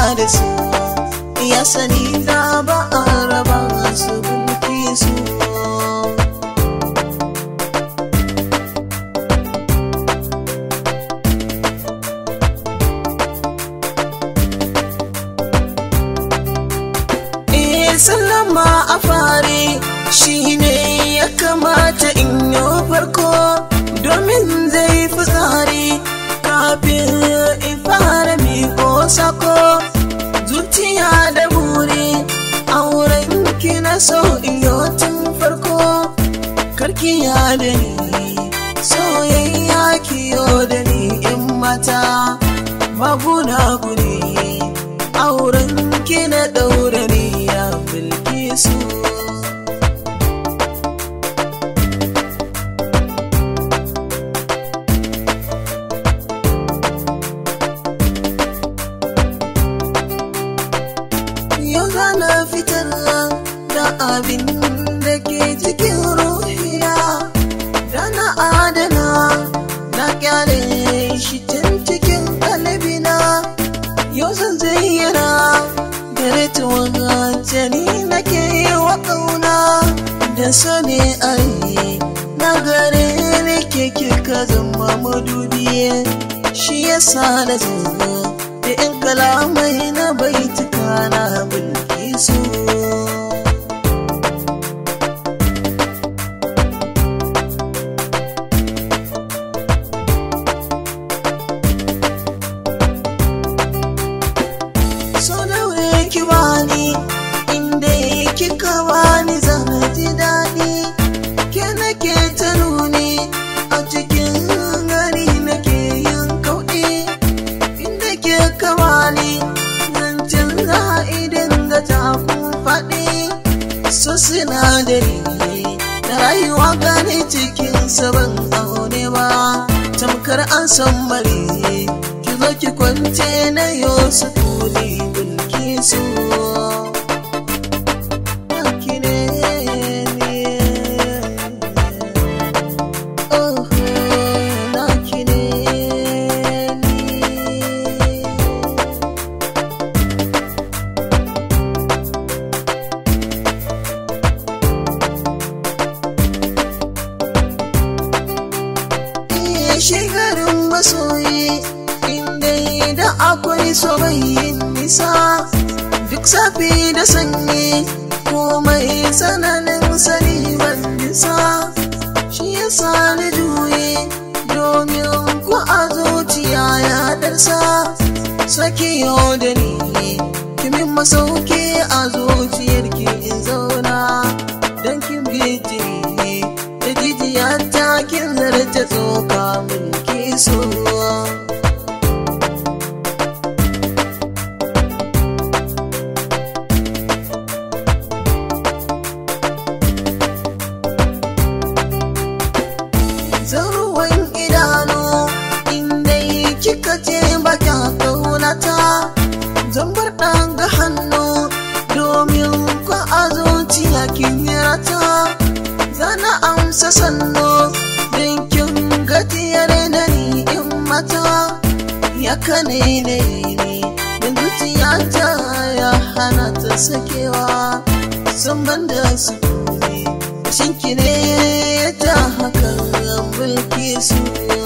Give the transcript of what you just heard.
da su ya sani da ba a raba su bulki su Eh sallama a fare shi ne ya kamata in yi farko domin zai fi tsari kafin in fara miko sako zuciya da buri auren ki na so iyo tun farko karki ya da ni soyayya kiyo da ni in mata babu na guri auren ki na daura ni ya bilki su yau zana fitar da abin da ke cikin ruhiya da na adana na kyale shi tun cikin kalbina yau zan zayyana gare tuwon jani nake wa ƙauna da so ne ai na gare ne ke kika zama madubi shi yasa na zo da in kalamai na baituka na bulki su so daure ki bani inda kika bani zan ji daɗi ke nake ta nuni a cikin gari nake yin kauɗi inda ke kamani zancen za idan ga takun faɗi so sinadari da rayuwa gane cikin sabon aune ba tamkar an san mare ki zo ki kwance na yo su kuli bulki su Naki ne ni. Oh, naki ne ni. iya shekarun masoyi inda da akwai soyayyen nisa duk safi da sanyi komai sananin sani ban nisa shi yasa na juye domin ku a zuciya ya darsa saki yau da ni kimin masauki a zuciyarki in zauna don kin bijiri da jijiya ta kin zarta tsoka mulki so zaruwan idanu inda kika ce baka kaunata zan bar ɗan ga hannu domin ku a zuciya kin yi rata zana amsa sannu don kin gajiyar da ni in mata ya kane ne ne da zuciya ta ya hana ta sakewa sun banda su ne shinki ne ya ta hakan bulki su